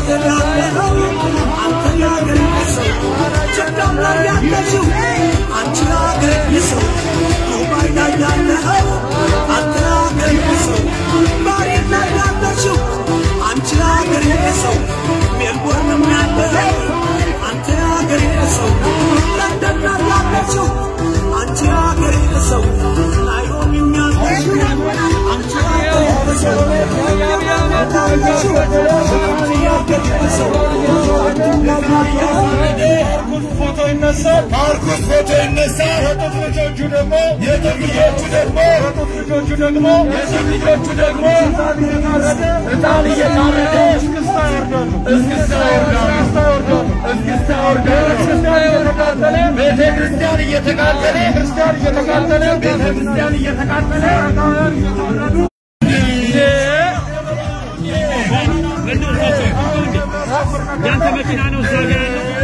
ሀገር ያለኸው አንተ የሀገር ሰው ጀዳም ላይ ያለሽው አንቺ ሀገር ሰው ዱባይ ላይ ያለኸው አንተ ሀገር ሰው ባሪን ላይ ያለሽው አንቺ ሀገር ሰው ሜልቦርንም ያለኸው አንተ ሀገር ሰው ለንደን ላይ ያለሽው አንቺ ሀገር ሰው ናይሮቢም ያለሽው አንቺ ሀገር ሰው ፎቶ ይነሳል። ማርቆስ ፎቶ ይነሳል። የጡት ልጆቹ ደግሞ የጡት ልጆቹ ደግሞ የጡት ልጆቹ ደግሞ የጡት ልጆቹ ደግሞ እጣን እየታረደ እስክስታ ይወርዳሉ። እስክስታ ይወርዳሉ። እስክስታ ይወርዳሉ። እስክስታ እየተቃጠለ ቤተ ክርስቲያን እየተቃጠለ ክርስቲያን እየተቃጠለ ቤተ ክርስቲያን እየተቃጠለ እየተወረዱ ያንተ መኪና ነው እዛ ጋ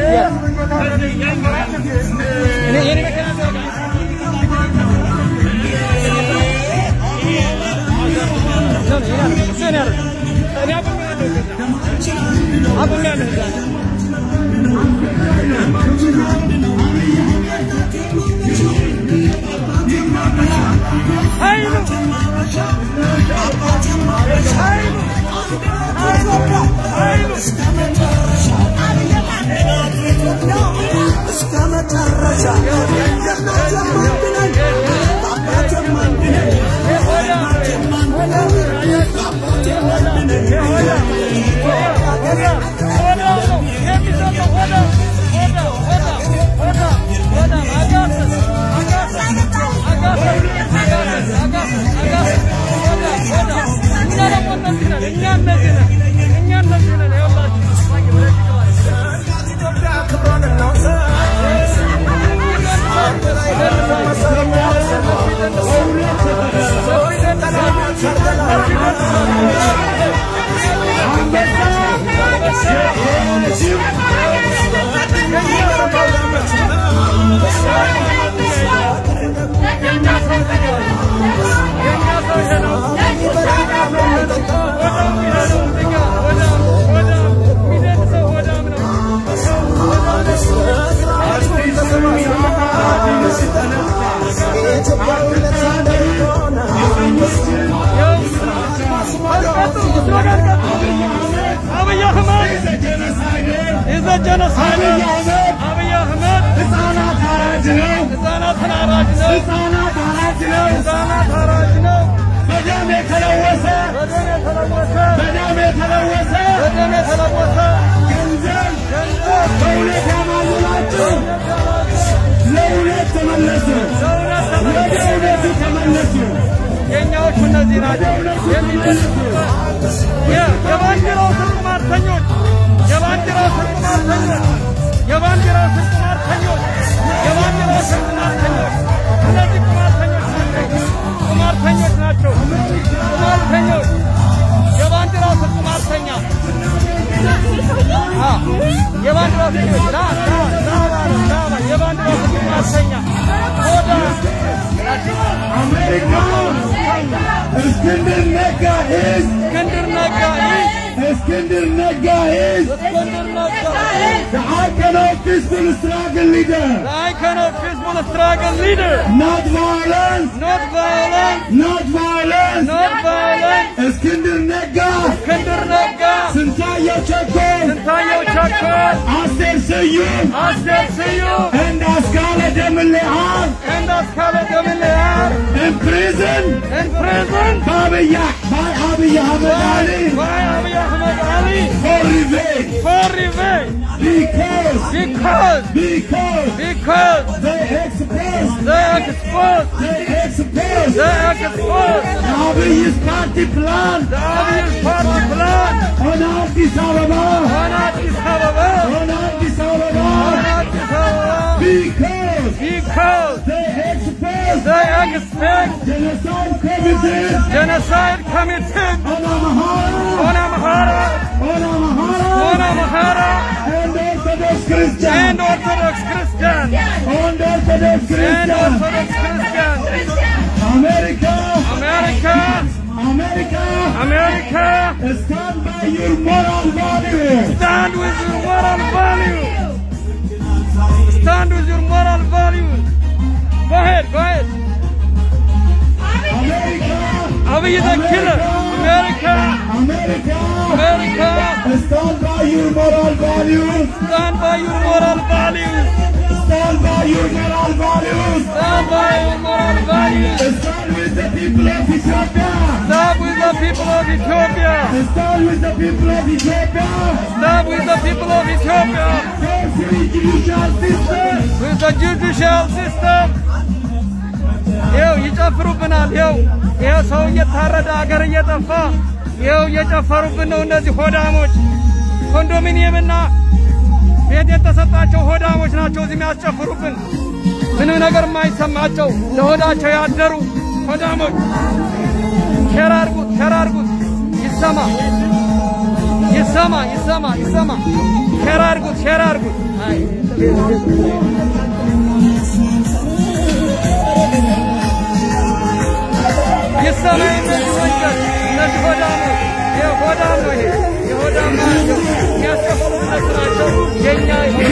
እስከ መጨረሻ የእናት የማንድነኝ በአባት የማንድነኝ በእናት የማንድነኝ በአባት የማንድነኝ አብይ አህመድ ኢዝ ጀኖሳይድ አብይ አህመድ ህፃናት አራጅ ነው። ህፃናትን አራጅ ነው። ህፃናት አራጅ ነው። ህፃናት አራጅ ነው። በደም የተለወሰ በደም የተለወሰ በደም የተለወሰ በደም የተለወሰ ገንዘብ ገንዘብ በእውነት ያማልላችሁ ለእውነት ተመለሱ። ለእውነት ወደ ተመለሱ። እውነቱ ተመለሱ። የእኛዎቹ እነዚህ ናቸው የሚደልሱበት የ- የባንዲራው ስር ቁማርተኞች የባንዲራው ስር ቁማርተኞች የባንዲራው ስር ቁማርተኞች የባንዲራው ስር ቁማርተኞች እነዚህ ቁማርተኞች ናቸው ቁማርተኞች ናቸው ቁማርተኞች የባንዲራው ስር ቁማርተኛ አ የባንዲራው ስር ላ ላ ላ ላ ላ የባንዲራው ስር ቁማርተኛ ሆዳ አሜሪካ እስክንድር ነጋ is እስክንድር ነጋ ይህ እስክንድር ነጋ is እስክንድር ነጋ the icon of peaceful struggle leader. The icon of peaceful struggle leader. Not violence, Not violent, not violence. not violent. እስክንድር ነጋ እስክንድር ነጋ፣ ስንታየው ቸኮል ስንታየው ቸኮል፣ አስቴር ስዩም አስቴር ስዩም and አስካለ ደምልአብ and አስካለ ገምልያር in prison in prison በአብይ by አብይ አህመድ አሊ by Abiy Ahmed Ali for revenge for revenge because because because because they exposed they exposed they exposed they exposed የአብይስ ፓርቲ ፕላን the Abiy party plan ሆነ አዲስ አበባ on Addis Ababa ሆነ አዲስ አበባ on Addis Ababa because because they exposed they expect genocide committee genocide committed on Amhara on Amhara, on Amhara on Amhara, and Orthodox Christian and Orthodox Christian, on Orthodox and Christian Orthodox Christian. America America, America, America, stand by your moral values. stand with your moral values. Stand with your moral values. Go ahead, go ahead. America, Abiy the killer. America, America, America, stand by your moral values. stand by your moral values. Stand by your moral values. Stand by your moral values. Stand with the people of Ethiopia. Stand with the people of Ethiopia. Stand with the people of Ethiopia. Stand with the people of Ethiopia. For free judicial system. with the judicial system ይኸው ይጨፍሩብናል። ይኸው ይኸው ሰው እየታረደ አገር እየጠፋ ይኸው እየጨፈሩብን ነው። እነዚህ ሆዳሞች ኮንዶሚኒየምና ቤት የተሰጣቸው ሆዳሞች ናቸው እዚህ የሚያስጨፍሩብን። ምንም ነገር የማይሰማቸው ለሆዳቸው ያደሩ ሆዳሞች። ሼር አድርጉት፣ ሼር አድርጉት፣ ይሰማ ይሰማ ይሰማ ይሰማ። ሼር አድርጉት፣ ሼር አድርጉት። አይ ይሰማ እነዚህ ወንጀል እነዚህ ሆዳሞች የሆዳም ነው ይሄ የሆዳም ናቸው የሚያስከፍሉ እነሱ ናቸው የእኛ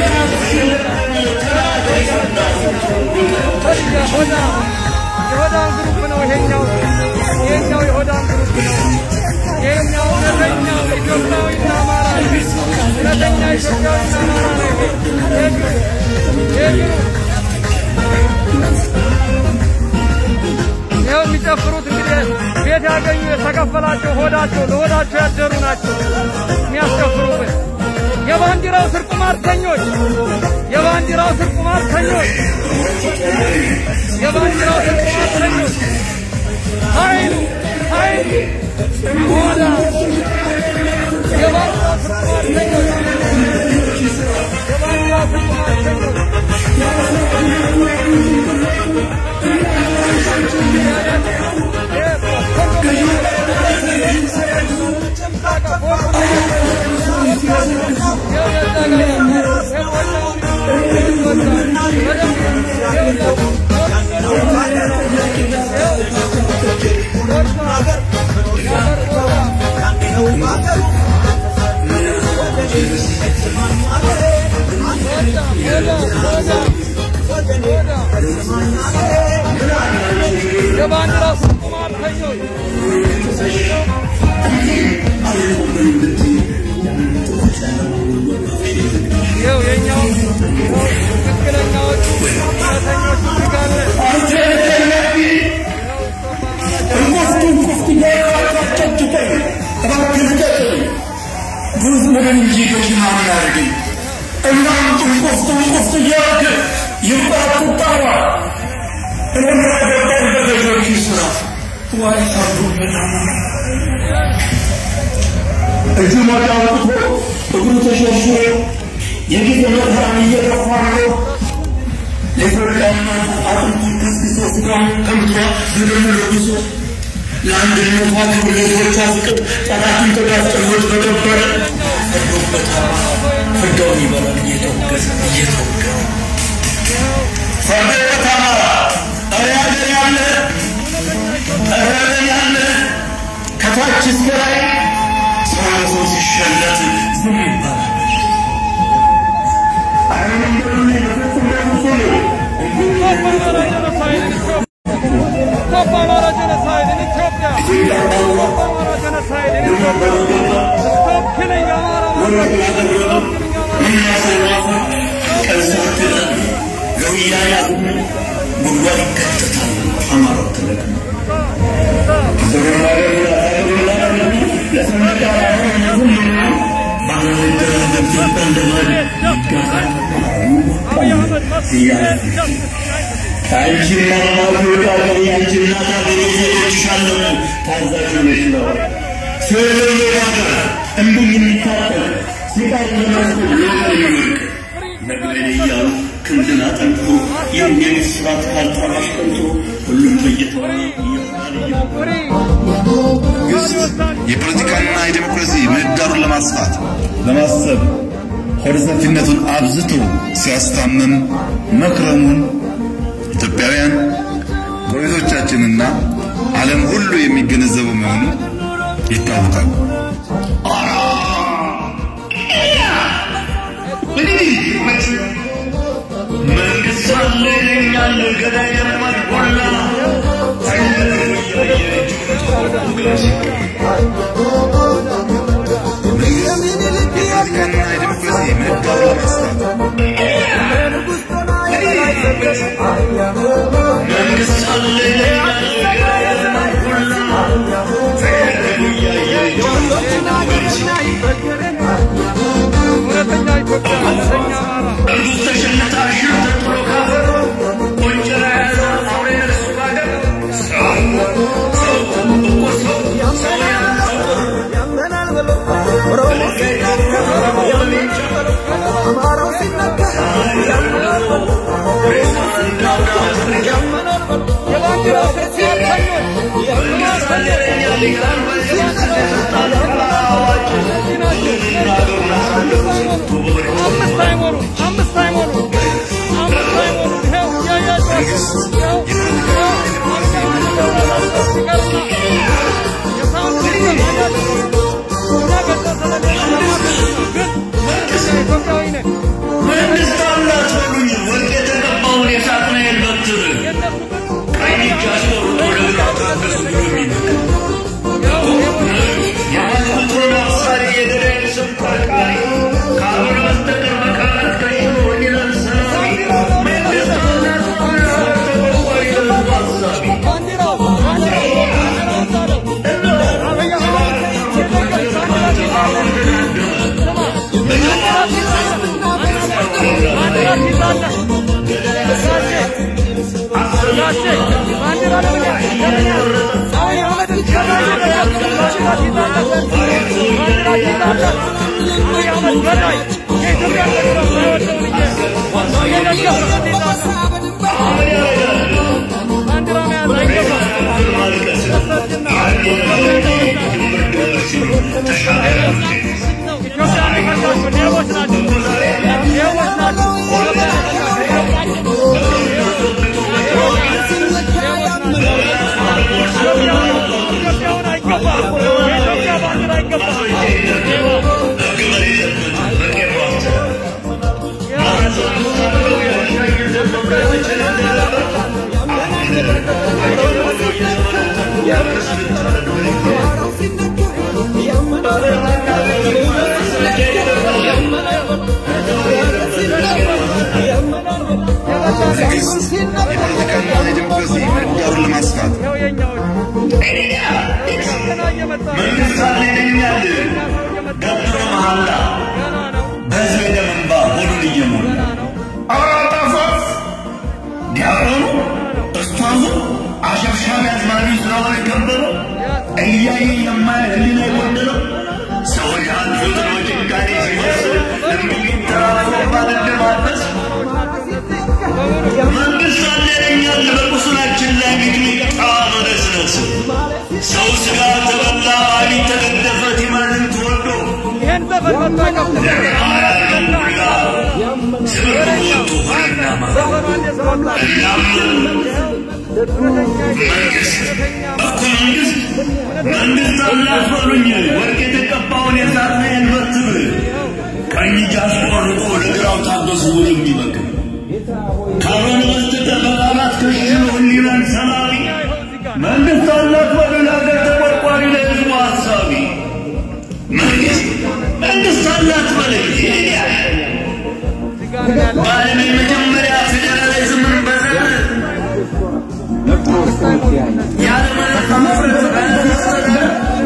የሆዳም የሆዳም ግሩፕ ነው ይሄኛው ይሄኛው የሆዳም ግሩፕ ነው ይሄኛው እውነተኛው ኢትዮጵያዊና አማራ ነው እውነተኛ ኢትዮጵያዊና አማራ ነው ይሄ ይሄ ግሩፕ ይሄ ግሩፕ ይኸው የሚጨፍሩት እንግዲህ ቤት ያገኙ የተከፈላቸው ሆዳቸው ለሆዳቸው ያደሩ ናቸው የሚያስጨፍሩብን። የባንዲራው ስር ቁማርተኞች፣ የባንዲራው ስር ቁማርተኞች፣ የባንዲራው ስር ቁማርተኞች ኃይሉ ኃይሉ ሆዳ የባንዲራው ስር ቁማርተኞች፣ የባንዲራው ስር ቁማርተኞች የባንዲራ ቁማርተኞች ይኸው የኛው ትክክለኛዎቹ እውነተኞቹ ጋለ እጁ ሞጫ አውጥቶ እግሩ ተሸርሽሮ የጌት መከራን እየገፋ ነው። ለኢትዮጵያና አጥንቱ ከስክሶ ስጋውን ቀምቶ በደሙ ለብሶ ለአንድነቷ ክብር ለሕዝቦቿ ፍቅር ጠላትን ተጋፍጠሎት በከበረ ፈርዶበታል። ፍዳውን ይበላል እየተወገዘ እየተወገረ ፈርዶበታል። ኧረ ሀገር ያለ ኧረ ሀገር ያለ ከታች እስከ ላይ ሰው ሲሸለት ዝም ይባላል። Stop Amara genocide in Ethiopia! Stop Amara genocide in Ethiopia! Stop killing Amara! Stop killing Amara! ጉድጓድ ይከተታል። አማራው ትልቅ ነው። Abiy Ahmed must get justice! አንቺና ማፍሪቃ አንቺ እናት ሀገሬ ዜጎችሻለሁ ታዛዥ ነሽ ነው ስለ ሀገር እንዲህ የሚታጠቅ ሲቃር ለመስጠት የሚወርቅ ነግበኔ እያሉ ክንድን አጠንክሮ የሚሉት ስራት ካልጠራሽ ቀንቶ ሁሉም በየተራ Free! የፖለቲካና የዴሞክራሲ ምህዳሩን ለማስፋት ለማሰብ ሆደ ሰፊነቱን አብዝቶ ሲያስታምም መክረሙን ኢትዮጵያውያን ጎረቤቶቻችንና ዓለም ሁሉ የሚገነዘበው መሆኑ ይታወቃል። መንግስት አለ ይለኛል ገዳይ የማትቆላ የፖለቲካና የዲሞክራሲ ምህዳሩን ለማስፋት መንግስት አለ ይለኛል ገዳይ የማትቆላ እውነተኛ ኢትዮጵያ፣ እውነተኛ አማራ እርጉዝ ተሸንታ ሽር ተጥሎ ካፈር ቆንጨራ ያዘ አውሬ ነርሱ ባገር ሰው ሰው እኮ ሰው ሰው ያለ የባንዲራ ስርዓተኞች አምስት አይሞሉ አምስት አይሞሉ አምስት አይሞሉ ይኸው እያያቸው ይኸው ይኸው ሲቀርና የሳውንድ ሲስተም አያቸው እኛ ገዛ ግን ኢትዮጵያዊ ነን መንግስት አላት በሉኝ ወርቅ የተቀባውን የሳጥናኤል በትር የእነሱ ቀኝ እጅ አስቆርጦ ለግራ ታገሱ የሚመክር የማትወጡን አፍሳሪ የገዳይን ስም ቀርቃሪ ካልሆነ በስተቀር በቃላት ከሽኖ ወዲላል ሰላሚ መንግስት አላት በሉኝ ተቆርቋሪ ለህዝቡ አሳቢ ባንዲራው ባንዲራው ባንዲራው ዛለው አብይ አህመድ ሲነገር ባንዲራ ባንዲራ ሲዛለ ጋሼ ባንዲራ ለምን ለምን አብይ አህመድን ገዳይ ባንዲራ ሲዛለ ባንዲራ ሲዛለ አብይ አህመድ ገዳይ የኢትዮጵያ መንግስት ሳይወደውን እየደገፈ ሲዛለ ባንዲራ መያዝ አይገባም። ኢትዮጵያ የሚፈልጋቸው ሌቦች ናቸው። ሌቦች ናቸው። ኢትዮጵያውን አይገባም። የኢትዮጵያ ባንዲራ አይገባም። የፖለቲካና የዲሞክራሲ ምህዳሩን ለማስፋት ይኸው የእኛዎች ገና እየመጣ ነው። መንግስት አለ ይለኛል ገና ሰው እየመጣ ነው። ገብቶ መሐላ ገና ነው። በህዝብ የደም እንባ ሆዱን እየሞላ ገና ነው። አውራጣፎስ ዲያቆኑ እስቷዙ አሸብሻቢ አዝማሪ ስለሆነ የከበረው እያየ የማያት ህሊና የጎደለው ሰዎች አልፎትን በጭካኔ ሲመስል እምቢኝ ተራራ መባል እንደማበስ መንግስት አለኛል በቁስላችን ላይ ሚጥሚጣ መነስነስ ሰው ስጋ ተበላ አሊ ተገደፈ ቲማንም ተወዶ ይህን ዘፈን መጥቶ አይከፍትም። ስብር ወጡ ሆነና ማ ዘፈኑ አንዴ ስወጣ እኮ መንግስት መንግስት አላት በሉኝ ወርቅ የተቀባውን የሳጥናኤል በትር ቀኝ እጅ አስቆርጦ ለግራው ታገሱ ብሎ የሚመክር ካልሆነ በስተቀር በቃላት ከሽኖ ህሊናን ሰላቢ መንግስት አላት በሉ ለሀገር ተቆርቋሪ ለህዝቡ ሀሳቢ መንግስት መንግስት አላት በለኝ በዓለም የመጀመሪያ ፌዴራሊዝምን በዘር ያለምንም ማፍረት በመሰረት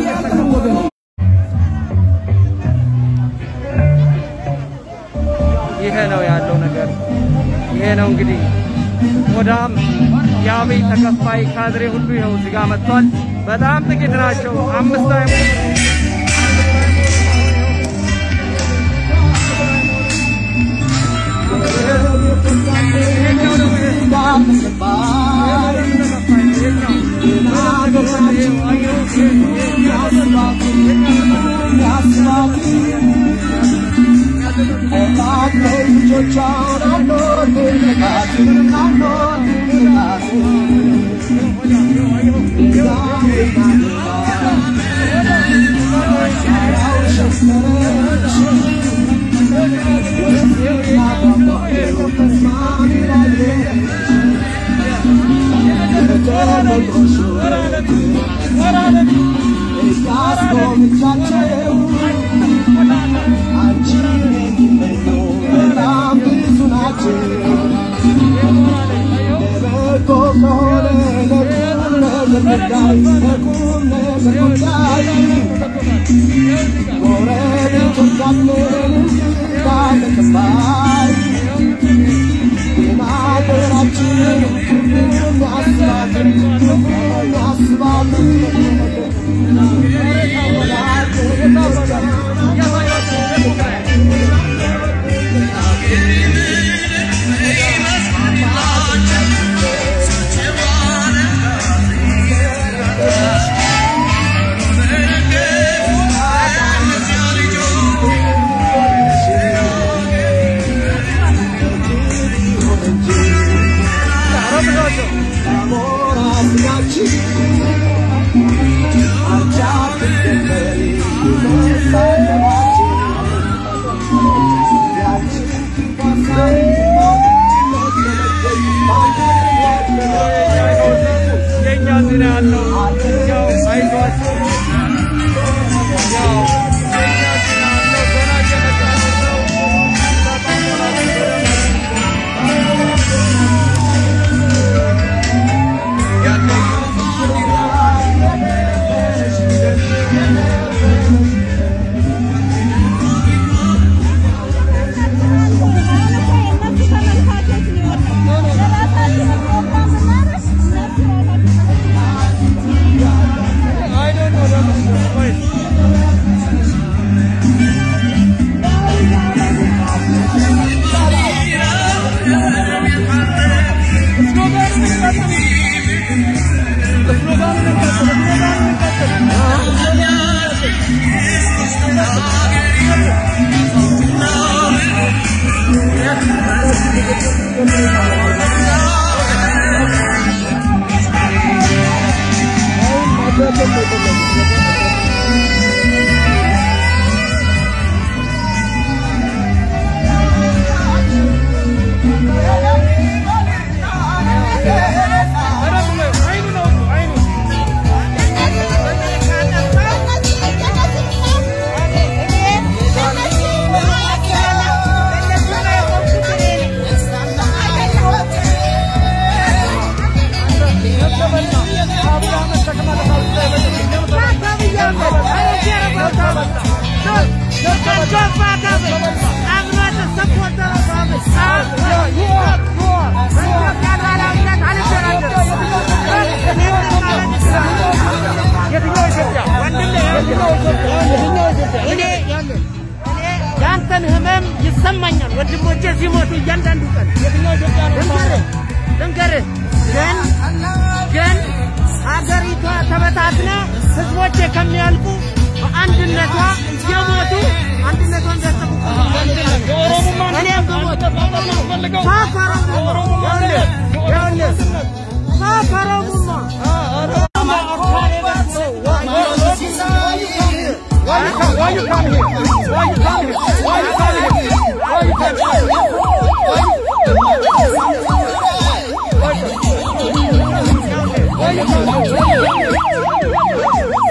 ይሄ ነው ያለው ነገር። ይሄ ነው እንግዲህ ሆዳም የአብይ ተከፋይ ካድሬ ሁሉ ይኸው እዚህ ጋር መጥቷል። በጣም ጥቂት ናቸው። አምስት አይሞሉም። ይሄኛው ደግሞ ይሄ ልጆቿን አኖር ልጆቻቸው አንቺን የሚመኙ በጣም ብዙ ናቸው። ለበጎ ከሆነ ለቁም ነገር ጉዳይ ለቁም ነገር ጉዳይ ጎረቤቶቻችን እንግዳ ተቀባይ ግን አገራችን ክፉን ያስባትን ክፉን ያስባትን የእኛ ዜና ያለው ያው አይዟችሁ ያው የእኛ ዜና ያለው ገና እየመጣ ነው ሰው ተጠቅላችሁ በደንብ I don't know that. Wait. ስሎጋኑን እንቀጥል። ስሎጋኑን እንቀጥል። ስሎጋኑን እንቀጥል። በደንብ በይው። አይኑን አውጡ፣ አይኑን። የትኛው ኢትዮጵያ? የትኛው ኢትዮጵያ? የትኛው ኢትዮጵያ? ያንተን ህመም ይሰማኛል። ወንድሞቼ ሲሞቱ እያንዳንዱ ቀን የትኛው ኢትዮጵያ ነው? ልንገርህ ልንገርህ ግን ግን ሀገሪቷ ተበታትና ህዝቦቼ ከሚያልቁ በአንድነቷ እየሞቱ አንድነቷን እንዲያስጠብቁ የኦሮሞማ እኔም ብሞት ፈልገው ሳፈረሙማ ይኸውልህ ሳፈረሙማ Why you come? Why you come here? Why you come here? Why you come here? Why you come here? Why you come here?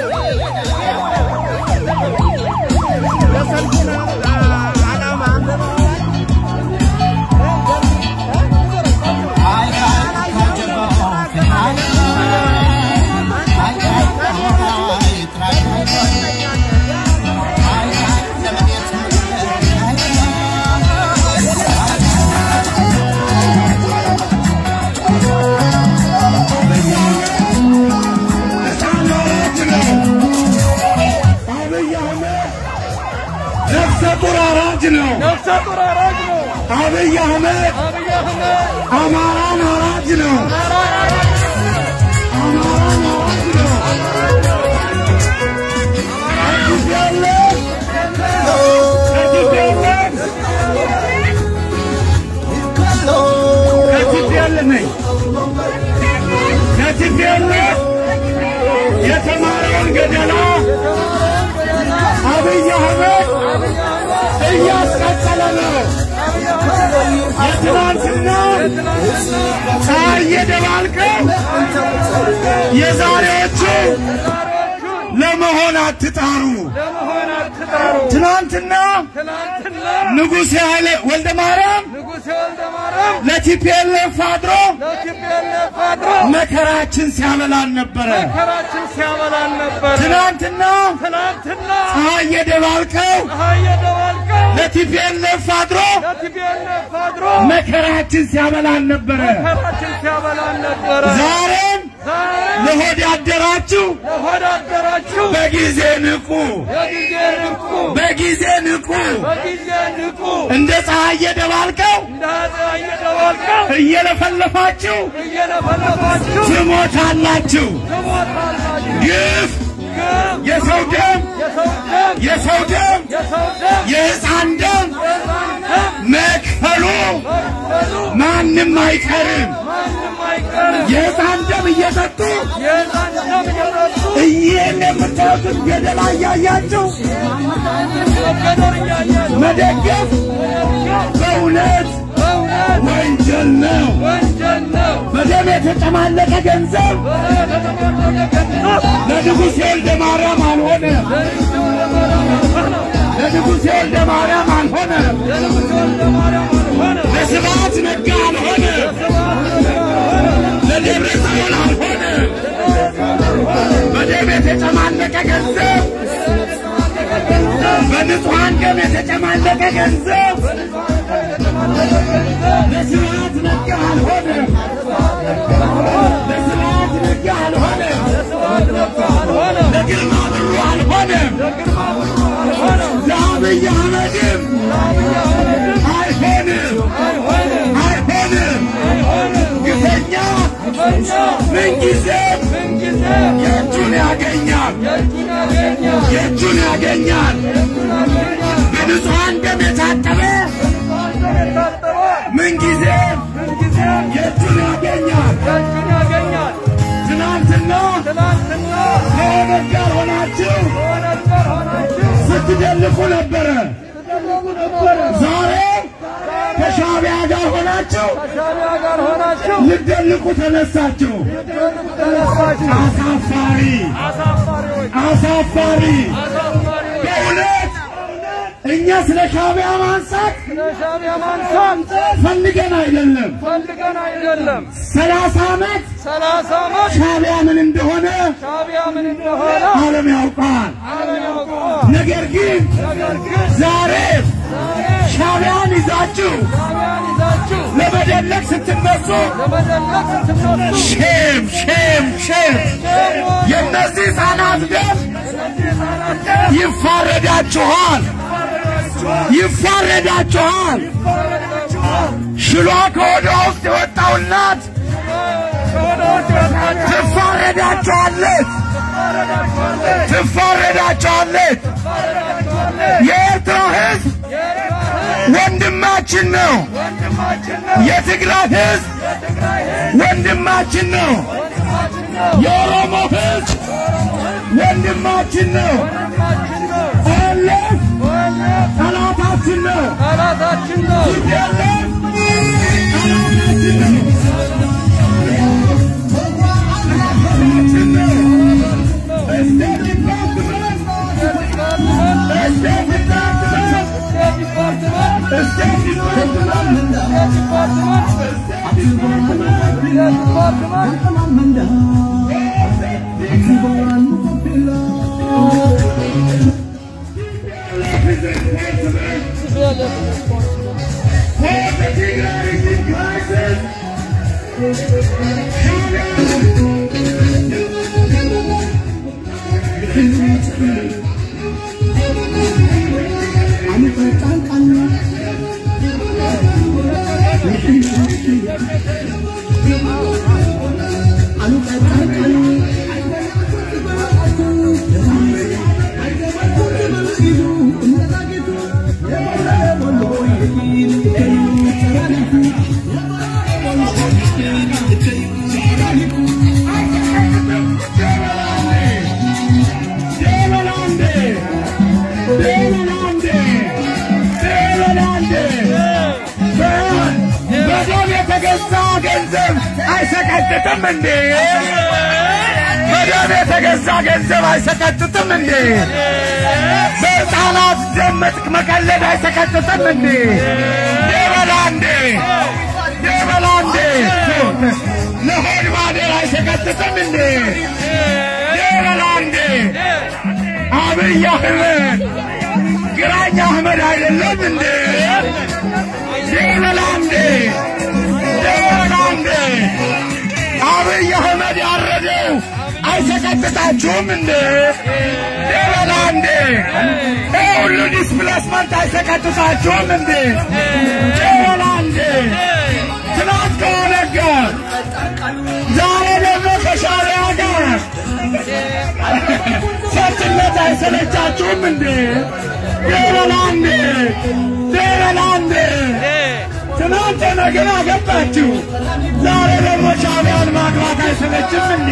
ነፍሰ ጡር አራጅ ነው። ነፍሰ ጡር አራጅ ነው። አብይ አህመድ አብይ አህመድ አማራን አራጅ ነው። አማራን አራጅ ነው። አዲስ ያለ ከቲት ያለ ከቲት ያለ ነኝ ከቲት ያለ የተማረውን ገደላ አብይ አህመድ እያስቀጠለ ነው። የትናንትና ፀሐይ የደባልቀው የዛሬዎቹ ለመሆን አትጣሩ። ለመሆን አትጣሩ። ትናንትና ትናንትና ንጉሥ ኃይለ ወልደ ማርያም ንጉሥ ወልደ ማርያም ለቲፒኤልኤፍ አድሮ ለቲፒኤልኤፍ አድሮ መከራችን ሲያበላን ነበረ። መከራችን ሲያበላን ነበር። ትናንትና ትናንትና ፀሐይ የደባልቀው ፀሐይ የደባልቀው ለቲፒኤልኤፍ አድሮ ለቲፒኤልኤፍ አድሮ መከራችን ሲያበላን ነበረ። መከራችን ሲያበላን ነበረ። ዛሬም ዛሬ ለሆድ ያደራችሁ ለሆድ አደራችሁ በጊዜ ንቁ፣ በጊዜ ንቁ፣ በጊዜ ንቁ። በጊዜ ንቁ። እንደ ፀሐይ የደባልቀው እንደ ፀሐይ የደባልቀው እየለፈለፋችሁ እየለፈለፋችሁ ትሞታላችሁ። ትሞታላችሁ። ግፍ፣ ግፍ፣ የሰው ደም፣ የሰው ደም የሰው ደም፣ የሰው ደም የሕፃን ደም የሕፃን ደም መክፈሉ መክፈሉ ማንም አይቀርም። ማንም አይቀርም። የሕፃን ደም እየሰጡ የሕፃን ደም እየጠጡ ይህን የምታዩትን ገደል አያያችሁ መገደል እያያችሁ መደገፍ በእውነት በእውነት ወንጀል ነው። ወንጀል ነው። በደም የተጨማለቀ ገንዘብ ለንጉሥ ወልደ ማርያም አልሆነ፣ ለንጉሥ ወልደ ማርያም አልሆነ፣ ለስብሐት ነጋ አልሆነ፣ ለደብረ ጽዮን አልሆነ። በደም የተጨማለቀ ገንዘብ በንጹሐን ደም የተጨማለቀ ገንዘብ ለስብሐት ነጋ አልሆነ፣ ለስብሐት ነጋ አልሆነ፣ ለግርማ ብሩ አልሆነ፣ ለአብይ አህመድም አይሆንም፣ አይሆንም። ግፈኛ ምንጊዜም የእጁን ያገኛል፣ የእጁን ያገኛል። በንጹሐን ደም የታጠበ ምንጊዜም የእጁን ያገኛል። ትናንትና ከኦነግ ጋር ሆናችሁ ስትደልቁ ነበረ። ዛሬ ከሻዕቢያ ጋር ሆናችሁ ከሻዕቢያ ጋር ሆናችሁ ልትደልቁ ተነሳችሁ። ተነሳችሁ። አሳፋሪ አሳፋሪዎች አሳፋሪ! አሳፋሪዎች በእውነት እኛ ስለ ሻዕቢያ ማንሳት ለሻዕቢያ ማንሳት ፈልገን አይደለም። ፈልገን አይደለም። ሰላሳ ዓመት ሰላሳ ዓመት ሻዕቢያ ምን እንደሆነ ሻዕቢያ ምን እንደሆነ ዓለም ያውቃል። ዓለም ያውቀዋል። ነገር ግን ነገር ግን ዛሬ ሻዕቢያን ይዛችሁ ሻዕቢያን ይዛችሁ ለመደለቅ ስትነሱ ለመደለቅ ስትነሱ ሼም ሼም ሼም የእነዚህ ሕፃናት ደም ይፋረዳችኋል፣ ይፋረዳችኋል። ሽሏ ከወደ ውስጥ የወጣው እናት ትፋረዳችኋለች፣ ትፋረዳችኋለች። የኤርትራ ሕዝብ ወንድማችን ነው። የትግራይ ሕዝብ ወንድማችን ነው። የኦሮሞ ሕዝብ ወንድማችን ነው። ኦኤልኤፍ ጠላታችን ነው። ጠላታችን ነው። ቲፒኤልኤፍ ጠላታችን ነው። ጠላታችን ነው። ስቴት ዲፓርትመንት ስቴት ዲፓርትመንት ስቴት ዲፓርትመንት በደም የተገዛ ገንዘብ አይሰቀጥጥም እንዴ? በደም የተገዛ ገንዘብ አይሰቀጥጥም እንዴ? በሕፃናት ደም መጥቅ መቀለድ አይሰቀጥጥም እንዴ? የበላ እንዴ የበላ እንዴ ለሆድ ማደር አይሰቀጥጥም እንዴ? የበላ እንዴ አብይ አህመድ ግራኝ አህመድ አይደለም እንዴ? የበላ እንዴ የበላ እንዴ አብይ አህመድ ያረደው አይሰቀጥጣችሁም እንዴ? የበላ እንዴ ይህ ሁሉ ዲስፕሌስመንት አይሰቀጥጣችሁም እንዴ? የበላ እንዴ ትናንት ከሆነ ጋር ዛሬ ደግሞ ከሻዕቢያ ጋር ሰርችነት አይሰለቻችሁም እንዴ? የበላ እንዴ የበላ እንዴ ትናንት ነገር አገባችሁ፣ ዛሬ ደግሞ ሻዕቢያን ማግባት አይሰለችም እንዴ?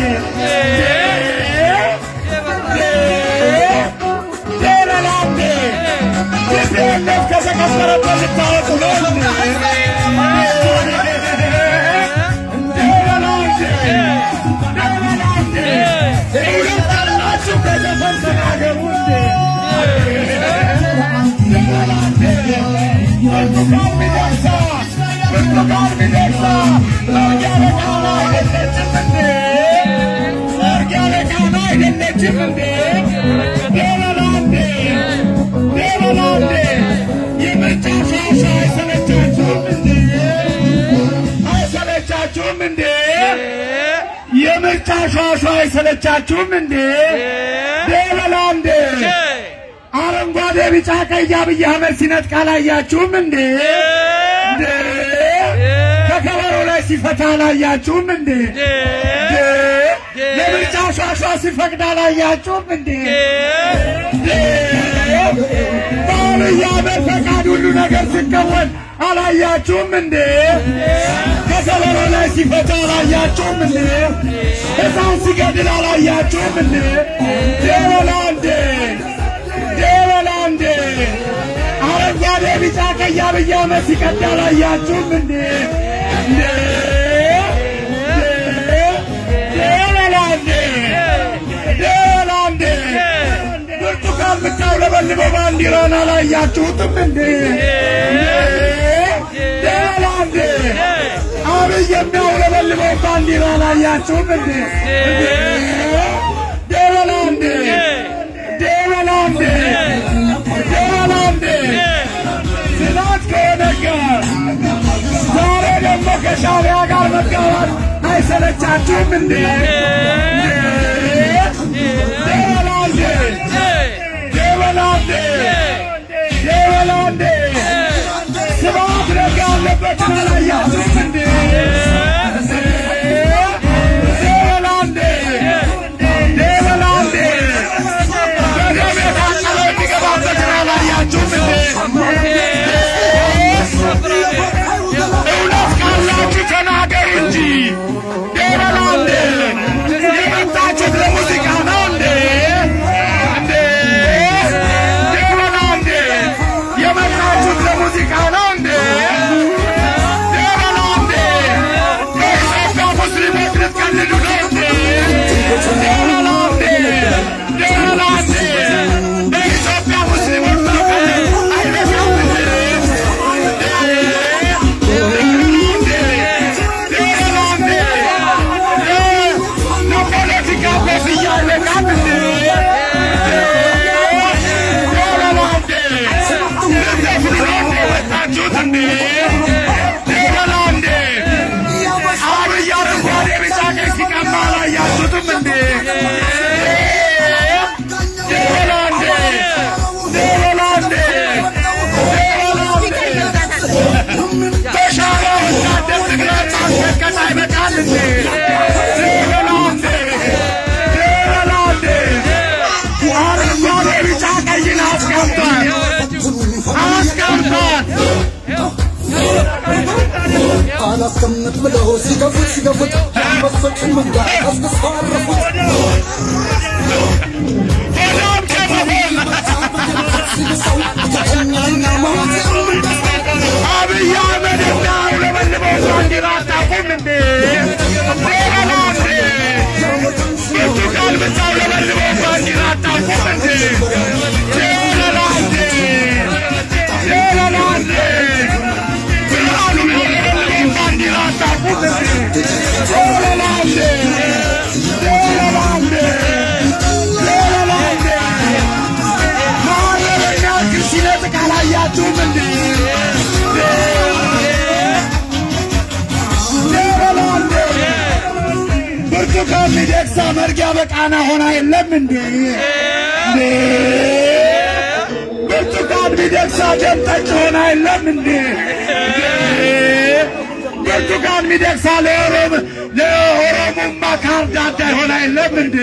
የበላ እንዴ ኢትዮጵያነት ከተቀበረበት ልታወጡ ነው እንዴ? የበላ እንዴ የበላ እንዴ እውነት አላችሁ ከዘፈን ተናገሩ እንዴ? የበላ እንዴ ብርቱካን ሚደቅሳ ብርቱካን ሚደቅሳ ለርጊያለ ቃና አይደለችም እንዴ? ለርጊያለ ቃና አይደለችም እንዴ? የበላ እንዴ የበላ እንዴ የምርጫ ሻሻ አይሰለቻችሁም እንዴ? አይሰለቻችሁም እንዴ? የምርጫ ሻሻ አይሰለቻችሁም እንዴ? የበላ እንዴ አረንጓዴ ቢጫ ቀይ አብይ አህመድ ሲነጥቅ አላያችሁም እንዴ? እንዴ ከከበሮ ላይ ሲፈታ አላያችሁም እንዴ? እንዴ ለምርጫ ሿሿ ሲፈቅድ አላያችሁም እንዴ? እንዴ በአብይ አህመድ ፈቃድ ሁሉ ነገር ሲከወን አላያችሁም እንዴ? ከከበሮ ላይ ሲፈታ አላያችሁም እንዴ? ሕፃን ሲገድል አላያችሁም እንዴ? የበላ እንዴ የበላ እንዴ አረንጓዴ ቢጫ ቀይ አብይ አህመድ ሲቀዳ አላያችሁም እንዴ? እንዴ የበላ እንዴ የበላ እንዴ ብርቱካን የምታውለበልበው ባንዲራን አላያችሁትም እንዴ? የበላ እንዴ አብይ የሚያውለበልበው ባንዲራ አላያችሁም እንዴ? የበላ እንዴ ደበላንዴ ደበላንዴ ትናንት ከሆነ ጋር ዛሬ ደግሞ ከሻዕቢያ ጋር መጋባት አይሰለቻችሁም እንዴ? ደበላንዴ ደበላንዴ ደበላንዴ ስብሐት ነጋ ያለበትን አላያችሁም እንዴ? ደበላንዴ ደበላንዴ በደም የታጠበ የሚገባበትን አላያችሁም እንዴ? እውነት ካላችሁ ተናገሩ እንጂ ደበላንዴ የመጣችሁት ለሙዚቃ ነው እንዴ? እንዴ ደበላንዴ የመጣችሁት ለሙዚቃ ነው እንዴ? ደበላንዴ ከኢትዮጵያ ሙስሊሞች ልትቀልዱ ነው እንዴ? ደበላንዴ ደበላንዴ በኢትዮጵያ ሙስሊሞች መቀለድ አይበቃም እንዴ? ለፖለቲካ ኮፍያ አይበቃም እንዴ? ደበላንዴ ልትዘፍኑ ነው እንዴ የወጣችሁት እንዴ? ደበላንዴ አብይ አረንጓዴ ቢጫ ቀይ ሲቀባ አላያችሁትም እንዴ? ደበላንዴ ደበላንዴ በሻዕቢያ ወታደር ትግራይ ማስፈቀድ አይበቃም እንዴ? ደበላንዴ ደበላንዴ አረንጓዴ ቢጫ ቀይን አስቀምጧል አስቀምጧል አላስቀምጥ ብለው ሲገፉት ሲገፉት አንበሶችን መንጋ ቀስቅሰው አረፉት። ሰላም ከመሆን ሲልሰው ተቀኛና ሞት አብይ አህመድ የሚያውለበልበው ባንዲራ አታውቁም እንዴ? ደበላንዴ ብርቱካን ሚደቅሳ መርጊያ በቃና ሆና የለም እንዴ? እንዴ? ብርቱካን ሚደቅሳ ደም ጠጭ ሆና የለም እንዴ? እንዴ? ብርቱካን ሚደቅሳ ለኦሮም ለኦሮሞማ ካርድ አዳይ ሆና የለም እንዴ?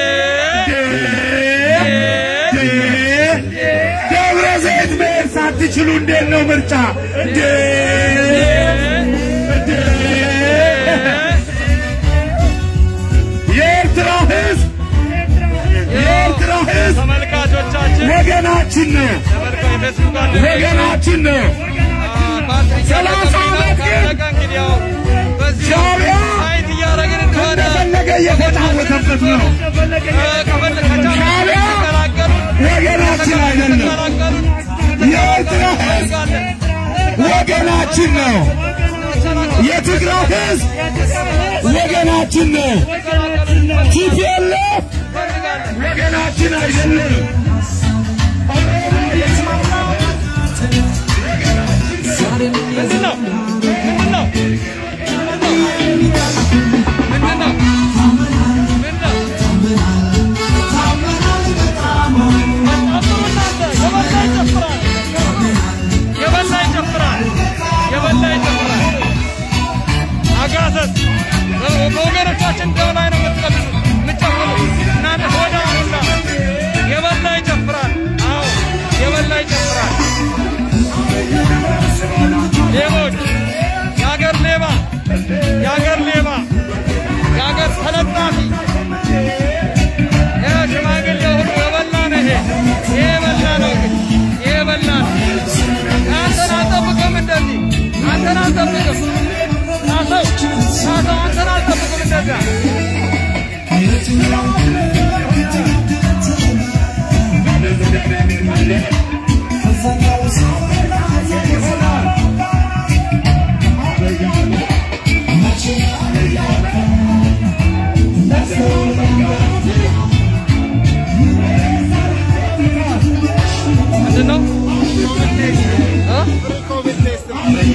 ደብረ ዘይት መሄድ ሳትችሉ እንዴት ነው ምርጫ? እንዴ እንዴ የኤርትራ ሕዝብ የኤርትራ ሕዝብ ተመልካቾቻችን ወገናችን ነው፣ ተመልካ የፌስቡክ ጓደኞች ወገናችን ነው። ባትሪ ሰላሳ ዓመት ግን ካለቀ እንግዲህ ያው በዚህ ሻዕቢያ ሳይት እያደረግን እንደሆነ እንደፈለገ እየተጫወተበት ነው። ከፈለግ ከቻሉ ሻዕቢያ ተቀላቀሉን ወገናችን አይደለም። ተቀላቀሉን የኤርትራ ሕዝብ ወገናችን ነው። የትግራይ ሕዝብ ወገናችን ነው። ቲፒኤልኤፍ ወገናችን አይደለም። ምንድን ነው ምንድን ነው ምንድን ነው ምንድን ነው የበላ ይጨፍራል የበላ ይጨፍራል አጋሰስ በወገኖቻችን ደም ላይ ነው የምትቀልዱ የምትጨፍሩ እናንተ ሆዳ ሁላ የበላ ይጨፍራል አዎ የበላ ይጨፍራል ሌቦች የአገር ሌባ የአገር ሌባ የአገር ተለጣፊ ይኸው ሽማግሌ ሁሉ የበላ ነው ይሄ ይሄ የበላ ነው እንግዲህ ይሄ የበላ ነው አንተን አልጠብቅም እንደዚህ አንተን አልጠብቅም ሳሰው ሳሰው አንተን አልጠብቅም እንደዚያ ምንድን ነው እ?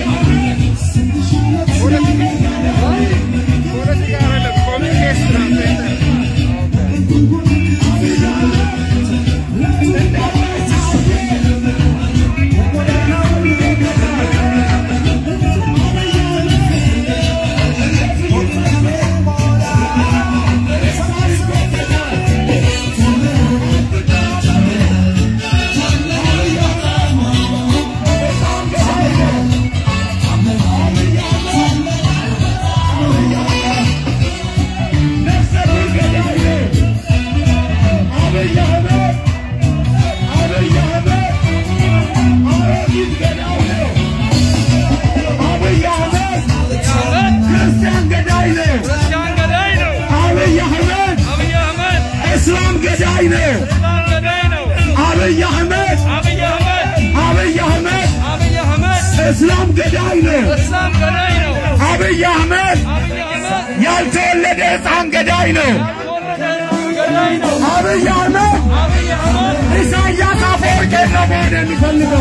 ክርስቲያን ገዳይ ነው። ክርስቲያን ገዳይ ነው አብይ አህመድ አብይ አህመድ እስላም ገዳይ ነው። እስላም ገዳይ ነው አብይ አህመድ አብይ አህመድ አብይ አህመድ አብይ አህመድ እስላም ገዳይ ነው። እስላም ገዳይ ነው አብይ አህመድ አብይ አህመድ ያልተወለደ ሕፃን ገዳይ ነው። ያልተወለደ ሕፃን ገዳይ ነው አብይ አህመድ አብይ አህመድ ኢሳያስ አፈወርቄን ነው መሆን የሚፈልገው።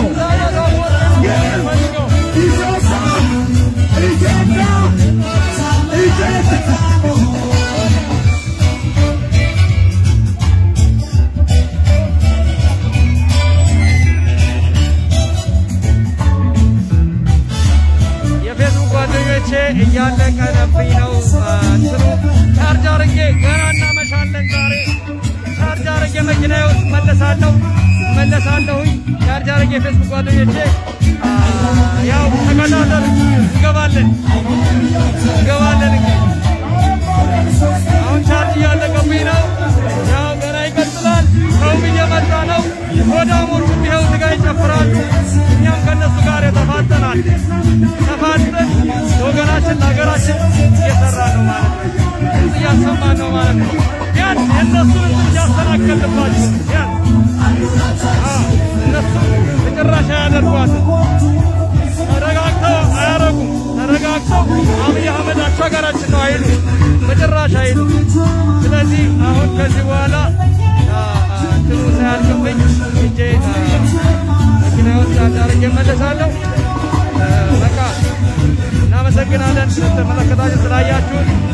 ፈልገው ኢትዮጵያ ኢትዮጵያ ኢትዮጵያ የፌስቡክ ጓደኞቼ እያለቀነብኝ ነው። እንትኑ ቻርጅ አርጌ ገና እናመሻለን ዛሬ ቻርጅ አርጌ መኪናዬ ውስጥ መለሳለሁ መለሳለሁኝ። ቻርጅ አርጌ የፌስቡክ ጓደኞቼ አ፣ ያው ተከታተሉ። እንገባለን እንገባለን እንግዲህ አሁን ቻርጅ እያለቀብኝ ነው። ያው ገና ይቀጥላል። ሰውም እየመጣ ነው። ወዳሞቹም ይኸው እዚህ ጋር ይጨፍራሉ። እኛም ከእነሱ ጋር የተፋጠናል። ተፋጠን ለወገናችን ለሀገራችን እየሰራ ነው ማለት ነው። ድምፅ እያሰማን ነው ማለት ነው። ቢያንስ የእነሱን ድምፅ እያስተናከልባቸው ቢያንስ አዎ፣ እነሱ መጨረሻ ያደርጓትን ተረጋግተው አያረጉም። ተረጋግተው አብይ አህመድ አሻጋራችን ነው አይሉ መጨረሻ አይሉ። ስለዚህ አሁን ከዚህ በኋላ አ፣ አ፣ እንትኑ ሳያልቅብኝ ሂጄ አ፣ መኪና ውስጥ አዳርጌ እመለሳለሁ። አ፣ በቃ እናመሰግናለን ስለተመለከታችሁ ስላያችሁን።